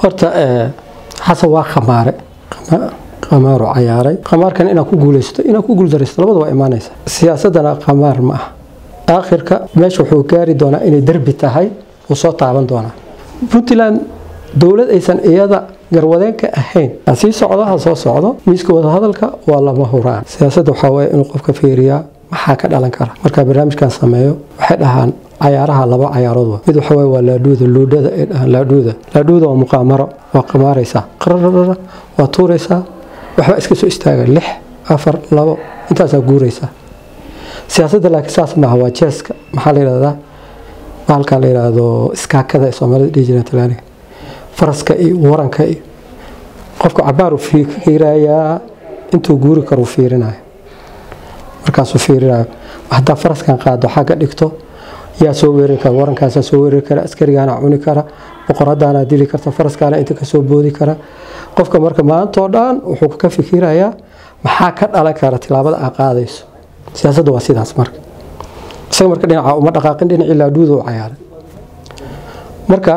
horta xasan waa khamaare khamaaro cayaaray khamaarkan inaad ku guulaysato inaad ku guuldaraysato labada waa imaanaysa siyaasadana khamaar ma ah aakhirka meesha wuxuu gaari doonaa inay derbi tahay uu soo taaban doonaa puntland dowlad aysan iyada garwadeenka ahayn ha sii socdo ha soo socdo miiska wadahadalka waa lama huraan siyaasadda waxaa waye inuu qofka fiiriyaa maxaa ka dhalan kara markaa barnaamijkan sameeyo waxay dhahaan cayaaraha laba cayaarood wa mid waxaweye waa laadhuuda luudhada ay dhahaan laadhuuda laadhuuda waa muqaamaro waa qamaaraysaa qararara waa tuuraysaa waxbaa iska soo istaaga lix afar labo intaasaa guuraysaa siyaasadda laakiin saas maaha waa jeeska maxaa la yidhahdaa bahalkan la yidhaahdo iskaakada ee soomaalida dhihi jireen talaaniga faraska iyo waranka iyo qofka cabaaru fiirayaa intuu guuri karuu fiirinayo markaasuu fiirinayo haddaa faraskan qaado xagga dhigto yaa soo weerari kara warankaasaa soo weerari kara askarigaana cuni kara boqoradaana dili karta faraskaana inta kasoo boodi kara qofka marka maantoo dhan wuxuu ka fikirayaa maxaa ka dhalan kara tilaabada aa qaadayso siyaasadda waa sidaas marka isaga marka dhinaca uma dhaqaaqin dhinacii laadhuuda u cayaaray marka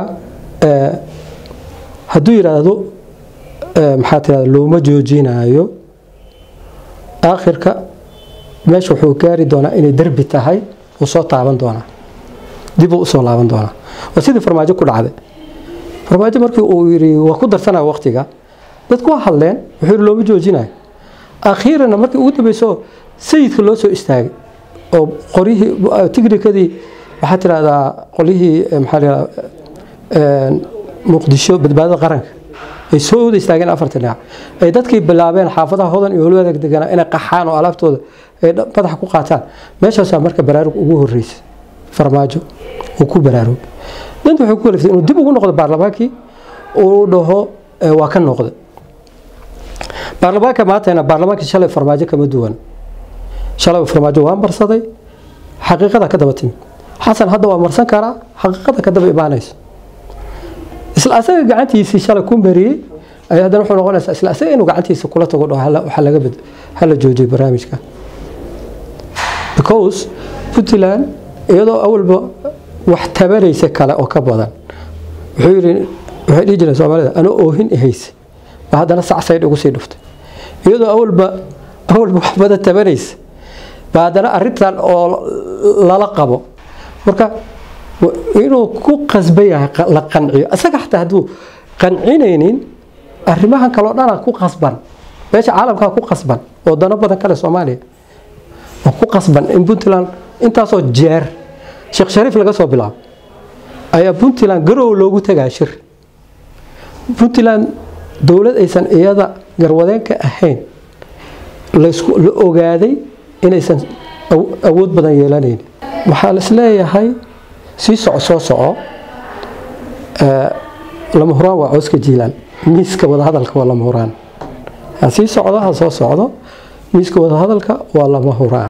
hadduu yidhaahdo maxaa tirahda looma joojinayo aakhirka meesha wuxuu gaari doonaa inay derbi tahay uu soo taaban doonaa dib uu usoo laaban doonaa waa sidii farmaajo ku dhacday farmaajo markii uu yidhi waa ku darsanaya waqtiga dadku waa hadleen wuxuu yidhi looma joojinayo akhiiranna markii ugu dambeyso sayidka loo soo istaagay oo qoryihii tigrikadii waxaa tirahdaa qolyihii maxaa la muqdisho badbaadada qaranka ay soo wada istaageen afartan dhinac ay dadkii bilaabeen xaafadaha hodan iyo holwadaag deganaa inay qaxaan oo alaabtooda ay madaxa ku qaataan meeshaasaa marka baraarug ugu horeysay farmaajo uu ku baraarug danta waxay ku kaliftay inuu dib ugu noqdo baarlamaankii uu dhaho waa ka noqday baarlamaanka maantayna baarlamaankii shalay farmaajo kama duwan shalay farmaajo waa marsaday xaqiiqada ka daba timid xasan hadda waa marsan karaa xaqiiqada ka daba imaanaysa isla asaga gacantiisii shalay ku mariyey ay haddana wuxuu noqonaysaa isla asaga inuu gacantiisa kula tago dhaho waxaa laga bad hala joojiyo barnaamijka because puntland iyadoo awalba wax tabanaysa kale oo ka badan wuxuu yidhi waxay dhihi jireen soomaalida anoo oohin ihaysa ba haddana sacsaydh ugu sii dhuftay iyadoo awalba awalba wax badan tabanaysa ba haddana arrintan oo lala qabo marka inuu ku qasban yahay la qanciyo isaga xataa hadduu qancinaynin arrimahan kaleo dhana ku qasban meesha caalamkaa ku qasban oo dano badan kale soomaaliya oo ku qasban in puntland intaasoo jeer sheekh shariif laga soo bilaabo ayaa puntland garow loogu tagaa shir puntland dowlad aysan iyada garwadeenka ahayn la ogaaday inaysan awood badan yeelanayn waxaa la isleeyahay sii soco soo soco lama huraan waa cooska jiilaan miiska wadahadalka waa lama huraan ha sii socdo ha soo socdo miiska wadahadalka waa lama huraan